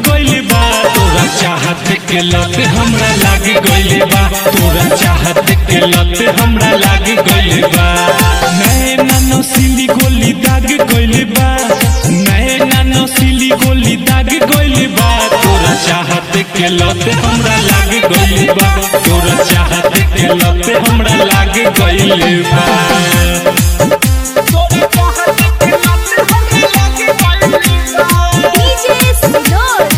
गइल बा तोरा चाहत के लत हमरा लाग गइल बा तोरा चाहत के लत हमरा लाग गइल बा नए नानो सिली गोली दाग गइल बा नए नानो सिली गोली दाग गइल बा तोरा चाहत के लत हमरा लाग गइल बा तोरा चाहत के लत हमरा लाग गइल बा DJ Sinor,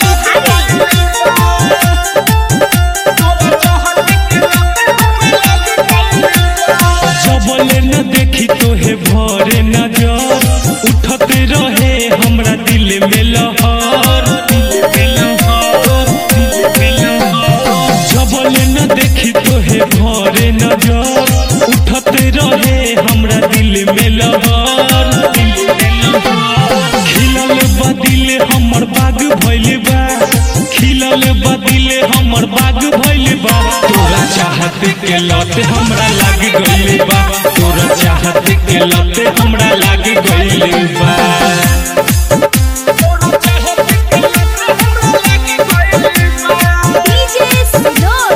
जबले न देखी तोहे भरे नजर उठत रहे हमरा दिल में लहर जबले न देखी तोहे भरे नजर उठत रहे हमरा दिल में लहर खिलल बदिल हमर बाग भइल बा खिलल बदिल हमर बाग भइल बा तोरा चाहत के लत हमरा लाग गइल बा तोरा चाहत के लत हमरा लाग गइल बा DJ Sinor,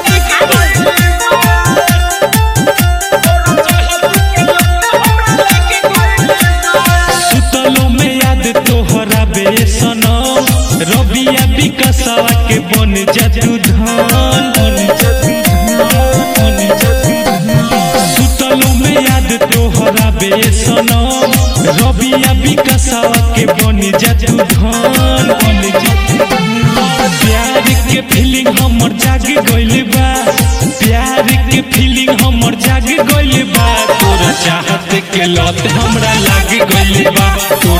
सुतलो में याद तोहरा बेसनम रबिया विकसवा के बन जतु धान सुतलो में याद तोहरा बेसनम रबिया विकसवा के बन जतु धान प्यार के फीलिंग हमर जाग गइल बा प्यार के फीलिंग हमर जाग गइल बा तोरा चाहत के लत हमरा लाग गइल बा तोरा